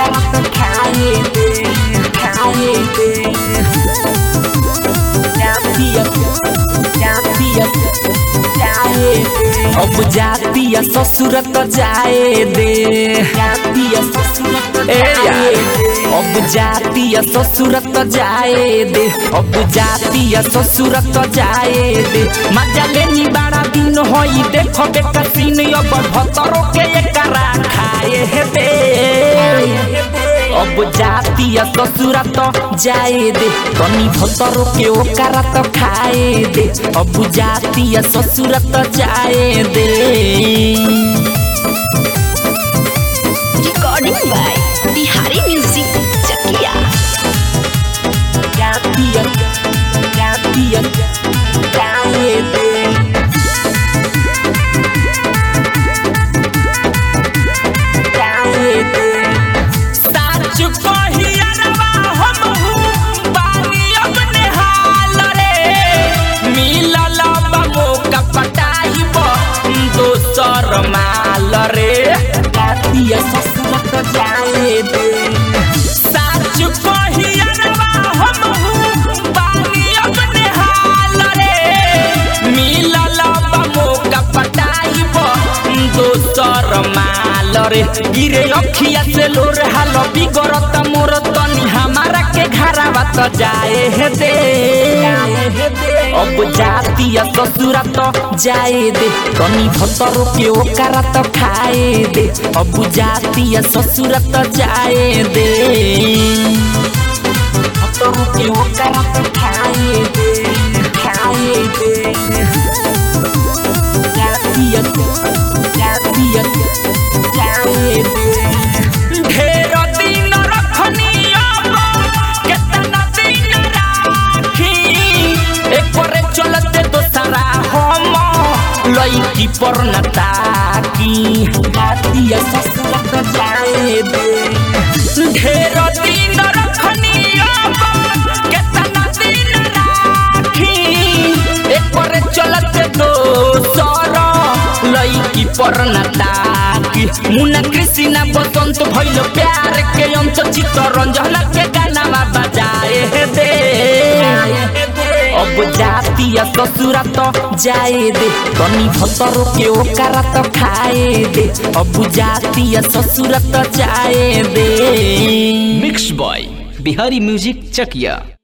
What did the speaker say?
ओकर तो खाए दे खाए दे जातिया जातिया जाए दे अब जातिया ससुर तो जाए दे जातिया ससुर तो जाए दे अब जातिया ससुर तो जाए दे अब जातिया ससुर तो जाए दे मजा लेनी बड़ा दिन होई देखो बेका सीन अब भतरो के एकरा खाए हे दे अब जातिया ससुर तो जाए दे तनी भतरो के ओकरा तो खाए दे अब जातिया ससुर तो जाए दे Recording by Bihari Music Chakia. जातिया जातिया जाए दे जाए दे साच कहियरवा हमहू बानी अपने हाल रे मिलल बा मौका पटाइब दोसर माल रे जातिया ससुर तो जाए दे साच कहियरवा हमहू बानी अपने हाल रे मिलल बा मौका पटाइब दोसर माल रे गिरे अखिया से लोर हाल बिगड़त मोर तनी हमारा के घरावा तो जाए हे दे अब जातिया ससुरा तो जाए दे तनी भतरो के ओकरा तो खाए दे अब जातिया ससुरा तो जाए दे भतरो के ओकरा तो खाए दे खाए दे जातिया जातिया जाए दे ढेर दिन रखनी अब केतना दिन राखी एकरे चलते दोसरा हम लईकी पर न ताकी जातिया ससुर तो जाए दे ढेर दिन रखनी अब केतना दिन राखी एकरे चलते दोसर लईकी पर न ताकी मुना कृष्णा बसंत भइल प्यार के अंत चित्त रंजन के गाना बजाए हे दे अब जातिया ससुरा तो जाए दे तनी भतरो के ओकरा तो खाए दे अब जातिया ससुरा तो जाए दे mix by Bihari music Chakiya